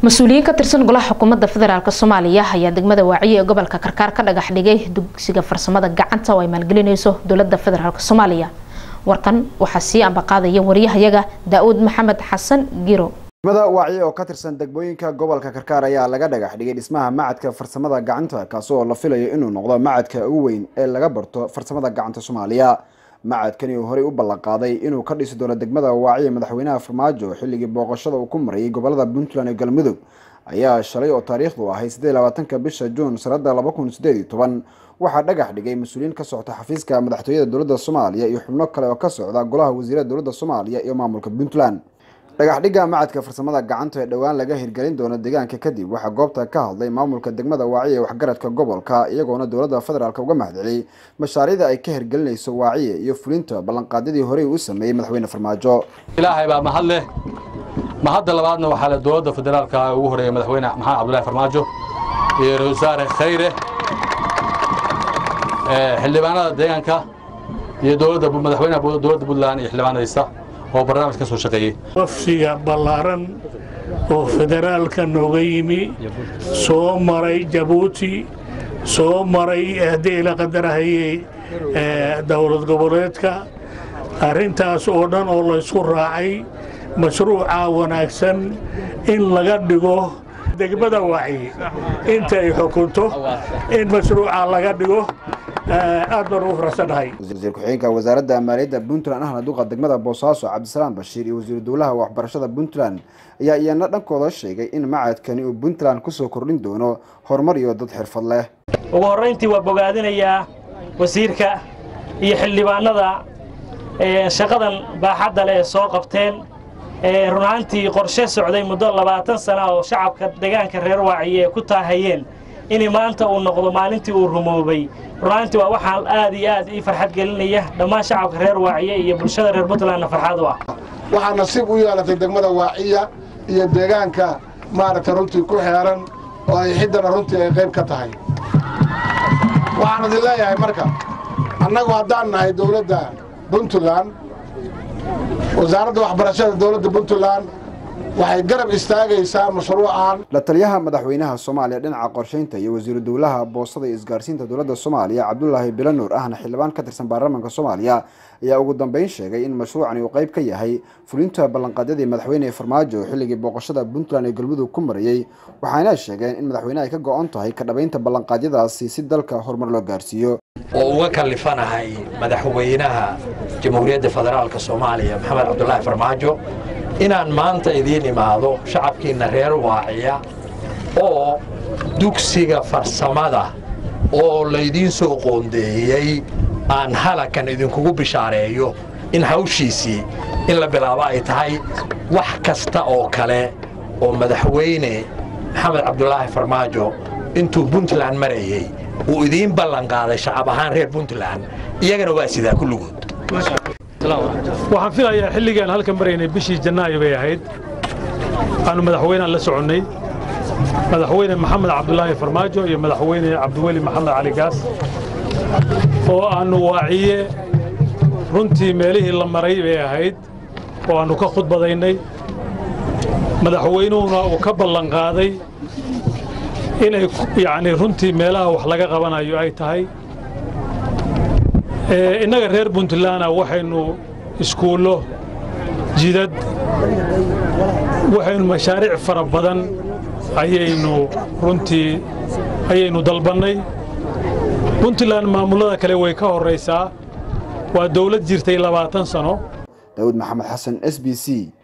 mas-uuliyiin ka tirsan golaha xukuumadda federaalk soomaaliya ayaa degmada waaciye ee gobolka karkaar ka dhagax dhigay dugsiga farsamada gacanta oo ay maalgelinayso dowlada federaalk soomaaliya warkan waxaa sii ambaqaadaya wariyahayaga daa-uud maxamed xasan giro degmada waaciye oo ka tirsan degmooyinka gobolka karkaar ayaa laga dhagax dhigay dhismaha macadka farsamada gacanta kaasi oo la filayo inuu noqdo macadka ugu weyn ee laga barto farsamada gacanta soomaaliya macadkani uu horey u ballanqaaday inuu ka dhisi doono degmada waaciye madaxweynaha farmaajo xilligii booqashada uu ku marayay gobolada puntland iyo galmudug ayaa shalay oo taariikhdu ahay siddeed labaatanka bisha juun sanada laba kun sideed iyo toban waxaa dhagax dhigay mas-uuliyiin ka socota xafiiska madaxtooyada dowladda soomaaliya iyo xubno kale oo ka socda golaha wasiirada dowladda soomaaliya iyo maamulka puntland dhagax dhigga macadka farsamada gacanta ee dhowaan laga hirgelin doono deegaanka kadib waxaa goobta ka hadlay maamulka degmada waaciye waxgaradka gobolka iyagoona dowladda federaalk uga mahadceliyey mashaariicda ay ka hirgelinayso waaciye iyo fulinta ballanqaadyadii horey u sameeyey madaxweyne farmaajo ilaahay baa mahad leh mahadda labaadna waxaa le dowladda federaalka ugu horeeya madaxweyne maxamed cabdullahi farmaajo iyo ra-isul wasaare khayre xildhibaanada deegaanka iyo dowladda madaxweynaha dowladda puntland iyo xildhibaanadiisa oo barnaamij ka soo shaqeeyey wafsiga ballaaran oo federaalka nooga yimi soo maray jabuuti soo maray haddii la qadarahayey dowlad goboleedka arrintaas oo dhan oo laysku raacay mashruuca wanaagsan in laga dhigo degmada waaciye inta ay xukunto in mashruuca laga dhigo aad baan ugu faraxsannahay wasiir ku-xigeenka wasaaradda maaliyadda puntland ahna duqa degmada boosaaso cabdisalaam bashiir iyo wasiiru dowlaha waxbarashada puntland ayaa iyana dhankooda sheegay in macadkani uu puntland kusoo kordhin doono horumar iyo dad xirfad leh ugu horrayntii waa bogaadinayaa wasiirka iyo xildhibaanada shaqadan baaxadda leh ee soo qabteen runaantii qorshe socday muddo labaatan sana oo shacabka deegaanka reer waaciye ay ku taahayeen in maanta uu noqdo maalintii uu rumoobay runaantii waa waxaan aad iyo aad ii farxad gelinaya dhammaan shacabka reer waaciye iyo bulshada reer puntlandna farxad u ah waxaa nasiib u yeelatay degmada waaciya iyo deegaanka maaragtay runtii ku xeeran oo ay xiddana runtii ay qayb ka tahay waxaan idin leeyahay marka annagu haddaan nahay dowladda puntland wasaaradda waxbarashada dowladda puntland waxay garab istaagaysaa mashruucan la taliyaha madaxweynaha soomaaliya dhinaca qorsheynta iyo wasiiru dowlaha boostada iyo isgaarsiinta dowladda soomaaliya cabdulaahi bilanuur ahna xildhibaan ka tirsan baarlamaanka soomaaliya ayaa ugu dambeyn sheegay in mashruucani uu qayb ka yahay fulinta ballanqaadyadii madaxweyne farmaajo xilligii booqashada puntland ee galmudug ku marayey waxaana sheegeen in madaxweyne ay ka go-on tahay ka dhabaynta ballanqaadyadaasi si dalka horumar loo gaarsiiyo oo uga kallifanahay madaxweynaha jamhuuriyadda federaalka soomaaliya maxamed cabdulaahi farmaajo inaan maanta idiin imaado shacabkiinna reer waaciya oo dugsiga farsamada oo laydiin soo qoondeeyey aan halakan idinkugu bishaareeyo in hawshiisii in la bilaabo ay tahay wax kasta oo kale oo madaxweyne maxamed cabdulaahi farmaajo intuu puntland marayey uu idiin ballanqaaday shacab ahaan reer puntland iyagana waa sidaa kulligood waxaan filayaa xilligaan halkan maraynay bishii janaayo bay ahayd aanu madaxweynean la soconnay madaxweyne maxamed cabdulaahi farmaajo iyo madaxweyne cabdiweli maxamed cali gaas oo aannu waaciye runtii meelihii la maray bay ahayd oo aannu ka khudbadaynay madaxweynuhuna uu ka ballanqaaday inay yacnii runtii meelaha wax laga qabanayo ay tahay innaga reer puntlandna waxaynu iskuullo jidad waxaynu mashaariic fara badan ayaynu runtii ayaynu dalbannay puntland maamullada kale way ka horraysaa waa dawlad jirtay labaatan sano daawud maxamed xasan s b c